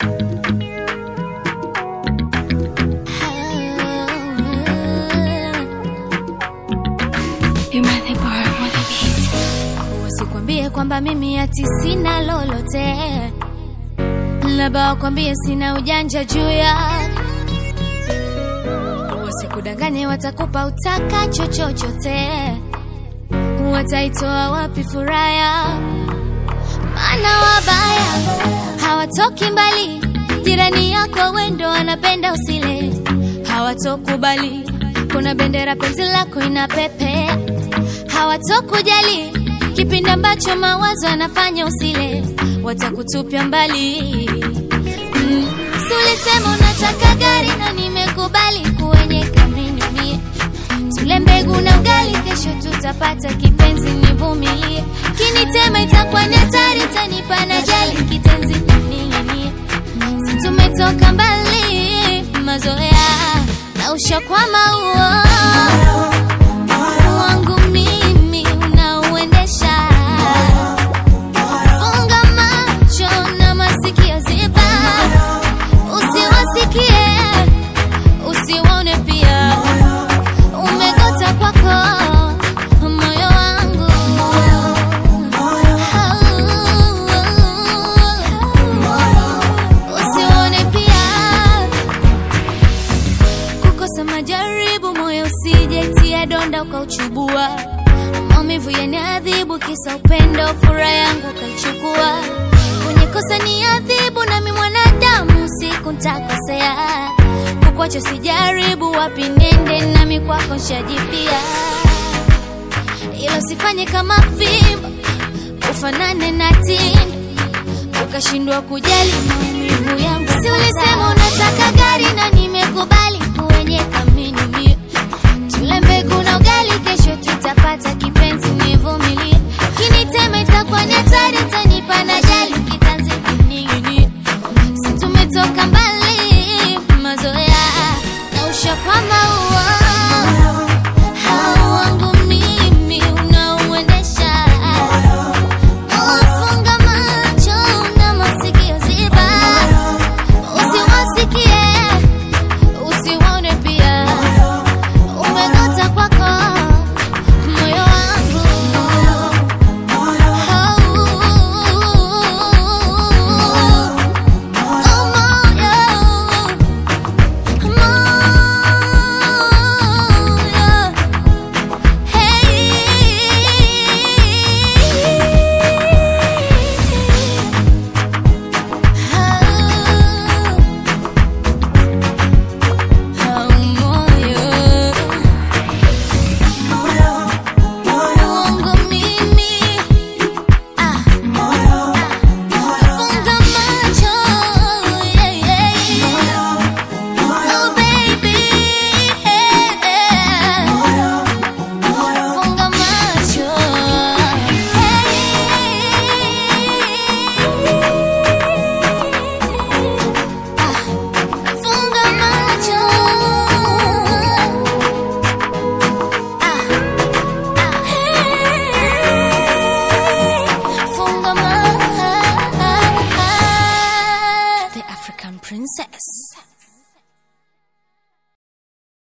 Usikwambie kwamba mimi ati sina lolote, labda wakwambie sina ujanja juu ya wasikudanganye, watakupa utakacho chochote, wataitoa wapi furaha ya maana wabaya hawatoki mbali, jirani yako wendo wanapenda usile, hawatokubali kuna bendera penzi lako inapepea, hawatokujali kipindi ambacho mawazo yanafanya usile, watakutupia mbali. Mm. Si ulisema unataka gari na nimekubali kuenyeka mimi mie tule mbegu na ugali, kesho tutapata kipenzi, nivumilie. Kinitema itakuwa ni hatari, tanipa na jali kitenzi ning'inie. Si tumetoka mbali, mazoea na ushakwama huo wangu mimi unauendesha. Funga macho na masikio ziba, usiwasikie usiwaone pia umegota kwako moyo wangu usione pia kukosa majaribu moyo usijaitia donda ukauchubua maumivu yaniadhibu kisa upendo furaha yangu ukaichukua kwenye kosa ni adhibu nami mwanadamu siku ntakosea kukwacho sijaribu wapi nende nami kwako nshajipia ilo sifanye kama fimbo ufanane na tindo ukashindwa kujali maumivu